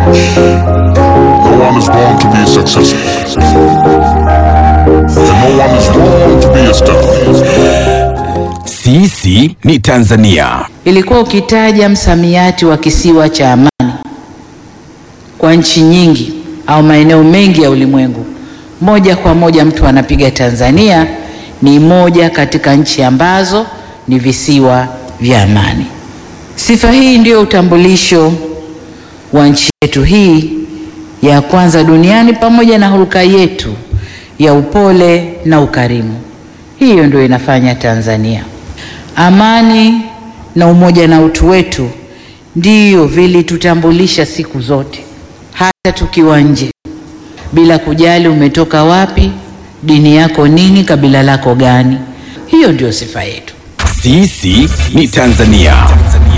No one is born to be successful. And no one is born to be a star. Sisi ni Tanzania. Ilikuwa ukitaja msamiati wa kisiwa cha amani kwa nchi nyingi au maeneo mengi ya ulimwengu, moja kwa moja mtu anapiga Tanzania ni moja katika nchi ambazo ni visiwa vya amani. Sifa hii ndio utambulisho wa nchi yetu hii ya kwanza duniani, pamoja na hulka yetu ya upole na ukarimu. Hiyo ndio inafanya Tanzania. Amani na umoja na utu wetu ndiyo vilitutambulisha siku zote, hata tukiwa nje, bila kujali umetoka wapi, dini yako nini, kabila lako gani. Hiyo ndio sifa yetu. Sisi ni Tanzania.